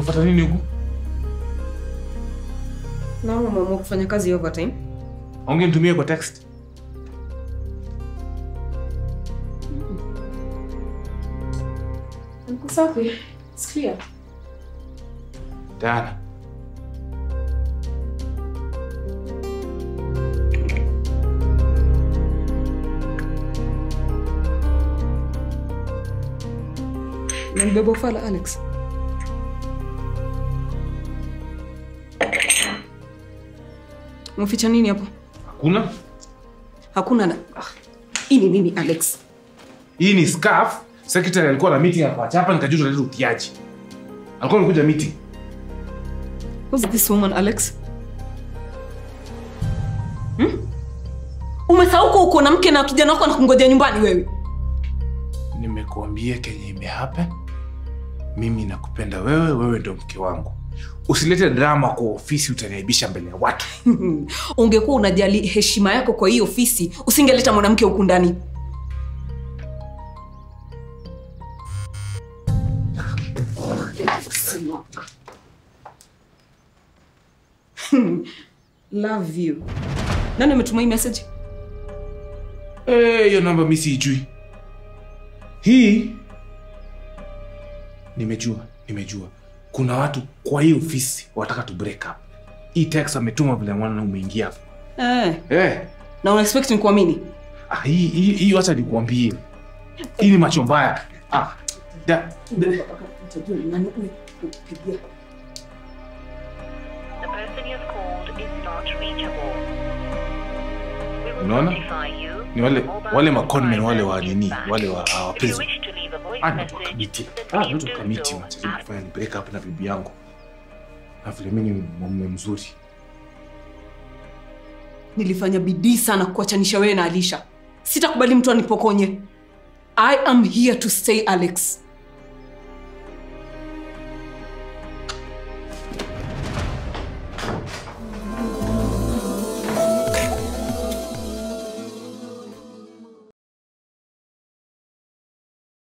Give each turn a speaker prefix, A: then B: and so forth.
A: Unafuata nini huku?
B: Na umeamua kufanya kazi overtime?
A: Aunge nitumie kwa text.
B: Niko safi. It's clear.
A: Diana.
B: Nanibeba ufala Alex. Umeficha nini hapo?
A: Hakuna?
B: Hakuna na... Ah, Hii ni nini Alex?
A: Hii ni scarf. Secretary alikuwa na meeting hapa. Hapa nikajua tunaleta utiaji. Alikuwa amekuja meeting.
B: Who's this woman Alex? Hmm? Umesahau kuwa uko na mke na kijana wako anakungojea nyumbani wewe.
A: Nimekuambia kenye imehappen. Mimi nakupenda wewe, wewe ndo mke wangu. Usilete drama kwa ofisi, utaniaibisha mbele ya watu.
B: Ungekuwa unajali heshima yako kwa hii ofisi, usingeleta mwanamke huku ndani. Love you. Nani ametuma hii message?
A: Eh, hiyo namba mi siijui. Hii nimejua, nimejua. Kuna watu kwa hii ofisi wataka tu break up. Hii text ametuma vile mwana umeingia hapo.
B: Eh,
A: Eh,
B: na una expect nikuamini?
A: ah, hii hii hii acha nikuambie. Hii ni macho mbaya. Ah, da, da,
C: The person you have called is not reachable. We will
A: Unaona?
C: notify you
A: Ni wale-
C: when the mobile
A: wale maconmen wale wa
C: provider
A: nini,
C: is back.
A: wale wa-
C: If
A: wa
C: you
A: prison.
C: wish to leave a voice
A: Ah,
C: message,
A: natoka miti.
C: then
A: Ah,
C: please
A: natoka
C: do
A: miti
C: so
A: macho.
C: after
A: Kufanya ni break up na bibi yangu. Na vile mimi ni mume mzuri.
B: Nilifanya bidii sana kuachanisha wewe na Alisha. Sitakubali mtu anipokonye. I am here to stay Alex.